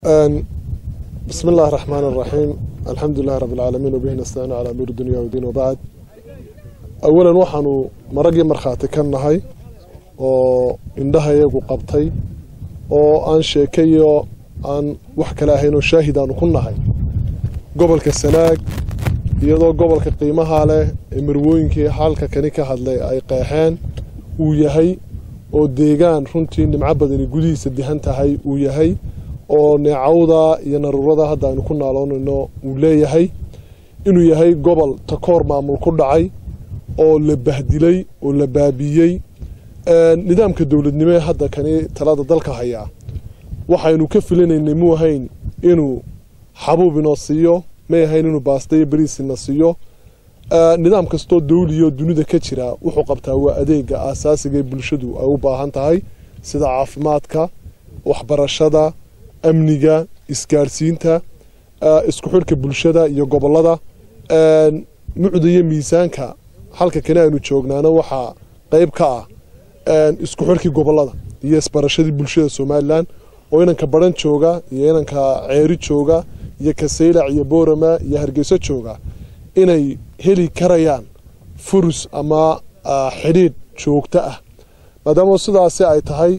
بسم الله الرحمن الرحيم الحمد لله رب العالمين وبه نستعين على أمور الدنيا والدين وبعد أولا waxaanu maragii markhaati ka nahay oo indhaha iyagu qabtay oo aan sheekayo aan wax kale ahayn oo shaahid aanu ku nahay gobolka sanaag iyadoo gobolka qiimaha leh ee marwooyinkii halka kani ka hadlay ay qeexeen uu yahay oo deegaan runtii nimco badani gudihiisa dihan tahay uu yahay oo neecawda iyo naruurada hadda aynu ku naaloonayno uu leeyahay inuu yahay gobol takoor maamul ku dhacay oo la bahdilay oo la baabiiyey nidaamka dowladnimo ee hadda kani talada dalka hayaa waxaynu ka filanaynay muu ahayn inuu xabuub inoo siiyo may ahayn inuu baastayo beriisina siiyo nidaam kastoo dawliyo dunida ka jira wuxuu qabtaa waa adeega aasaasiga ee bulshadu ay u baahan tahay sida caafimaadka waxbarashada amniga isgaarsiinta isku xidhka bulshada iyo gobolada mucda iyo miisaanka halka kani aynu joognaana waxaa qayb ka ah isku xidhkii gobolada iyo isbarashadii bulshada somalilan oo inanka baran jooga iyo inanka ceeri jooga iyo kasaylac iyo boorama iyo hargeyso jooga inay heli karayaan furus ama xidhiidh joogto ah maadaama sidaasi ay tahay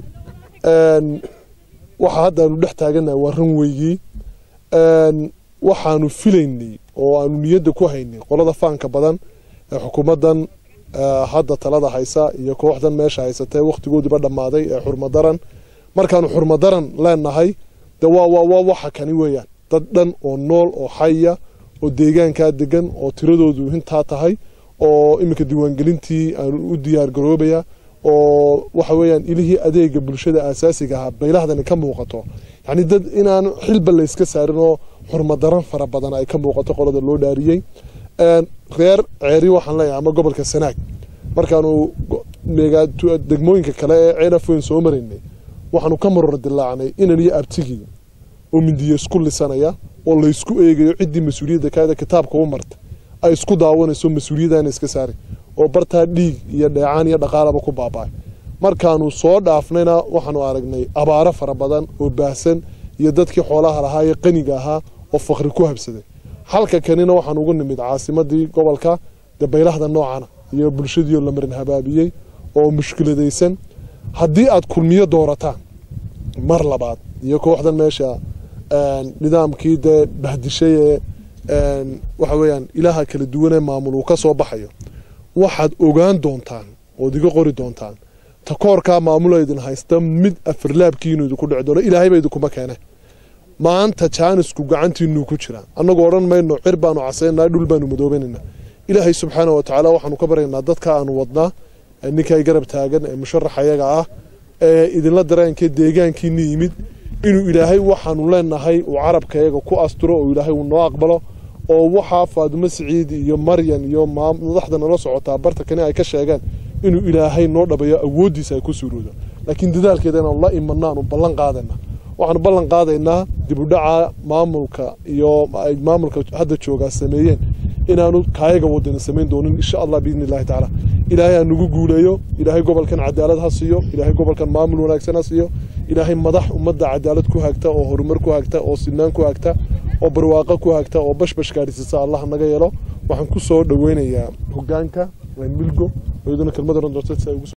waxa hadda aanu dhex taaganahay waa ranweygii waxaanu filaynay oo aanu niyadda ku haynay qolada faanka badan ee xukuumaddan hadda talada haysa iyo kooxdan meesha haysatee wakhtigoodiiba dhammaaday ee xurmadaran markaanu xurmadaran leenahay de waa waxa kani weeyaan dad dhan oo nool oo xaya oo deegaankaa degan oo tiradoodu intaa tahay oo iminka diiwaangelintii aanu u diyaargaroobaya oo waxa weeyaan ilihii adeega bulshada aasaasiga ahaa baylahdani ka muuqato yacni dad inaan xilba layska saarin oo xurmadaran fara badan ay ka muuqato qolada loo dhaariyey reer ceeri waxaan leeyahay ama gobolka sanaag markaanu degmooyinka kale ee ceelafoyn soo maraynay waxaanu ka maror dilaacnay inan iyo abtigii oo mindiye isku lisanaya oo laysku eegayo ciddii mas-uuliyadda kaada kitaabka u marta ay isku daawanayso mas-uuliyaddaana iska saari oo bartaa dhiig iyo dheecaan iyo dhaqaalaba ku baaba'ay markaanu soo dhaafnayna waxaanu aragnay abaaro fara badan oo baahsan iyo dadkii xoolaha lahaa ee qaniga ahaa oo fakri ku habsaday halka kanina waxaan ugu nimid caasimadii gobolka dabaylahda noocana iyo bulshadiioo la marin habaabiyey oo mushkiladaysan haddii aad kulmiyo doorataan mar labaad iyo kooxdan meesha nidaamkii dee bahdishay ee waxa weeyaan ilaaha kala duwanee maamul uu ka soo baxayo waxaad ogaan doontaan ood iga qori doontaan takoorkaa maamula idin haysta mid afarlaabkiinu idinku dhici doono ilaahayba idinkuma keene maanta jaanisku gacantiinuu ku jiraa annagoo odhan mayno cir baanu casaynaa dhul baanu madoobanayna ilaahay subxaana wa tacaala waxaanu ka baryaynaa dadka aanu wadnaa ninkay garab taagan ee musharax ayaga ah ee idinla dareenkee deegaankiina yimid inuu ilaahay waxaanu leenahay uu carabkayaga ku asturo oo ilaahay uu noo aqbalo oo waxaa faadumo siciid iyo maryan iyo madaxda nala socotaa barta kani ay ka sheegeen inuu ilaahay noo dhabayo awooddiisa ay ku suuroodo laakiin dadaalkeeda inaanu la imanno aanu ballan qaadayna waxaanu ballan qaadaynaa dibudhaca maamulka iyo ay maamulka hadda joogaa sameeyeen inaanu kaayaga wadana samayn doonin insha allah biidni illahi tacaala ilaahay ha nagu guuleeyo ilaahay gobolkan cadaalad ha siiyo ilaahay gobolkan maamul wanaagsan ha siiyo ilaahay madax ummadda cadaalad ku hagta oo horumar ku hagta oo sinaan ku hagta oo barwaaqo ku hagta oo bashbash gaadhsiisa allah naga yeelo waxaan ku soo dhoweynayaa hogaanka milgo iyaduna kelmad oran doonta si ay ugu